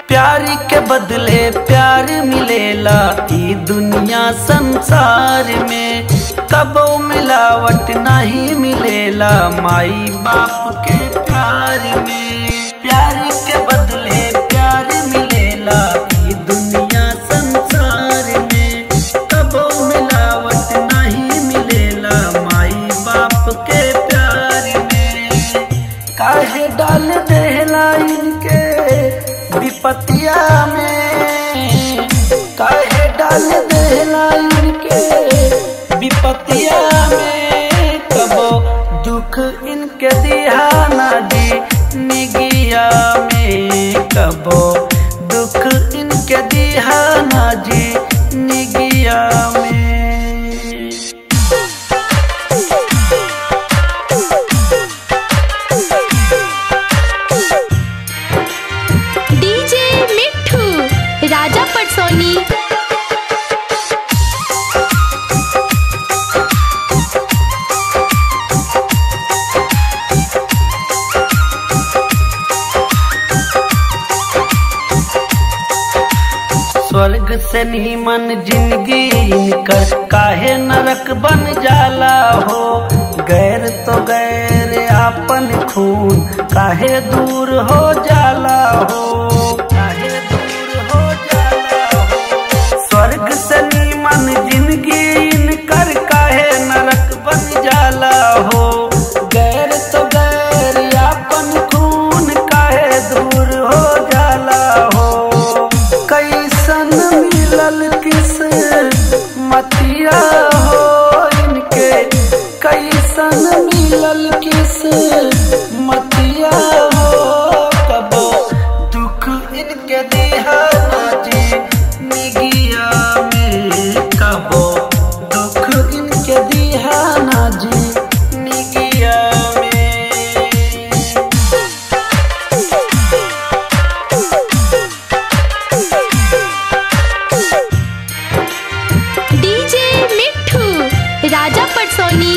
प्यारी के बदले प्यार मिलेला ई दुनिया संसार में कबो मिलावट नहीं मिलेला माई बाप के प्यार में प्यारी के बदले प्यार मिलेला ई दुनिया संसार में कबो मिलावट नहीं मिलेला माई बाप के प्यार में काहे डाल देला इनके विपतिया में काहे डाल देला इनके विपतिया में कबो दुख इनके दिहाना दी निगिया में कबो दुख इनके दिहाना जी निगिया में डीजे मिठू राजा पटसोनी स्वर्ग से नीमन जिंदगी इनकर काहे नरक बन जाला हो गैर तो गैर आपन खून काहे दूर हो जाला हो काहे दूर हो जाला हो स्वर्ग से नीमन जिंदगी इनकर काहे नरक बन जाला हो गैर तो गैर आपन खून काहे दूर हो जाला हो कैसन मिलल किस मतिया हो इनके कैसन मिलल किस मतिया हो कबो दुख इनके दिहाना जी निगिया में कबो दुख इनके दिहाना जी निगिया में डीजे मिठू राजा पटसोनी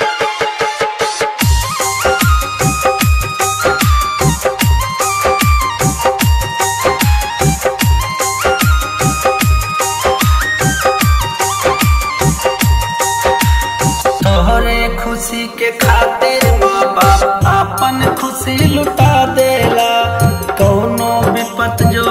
तोहरे खुशी के खातिर माँ बाप अपन खुशी लुटा देला कौनो विपत जो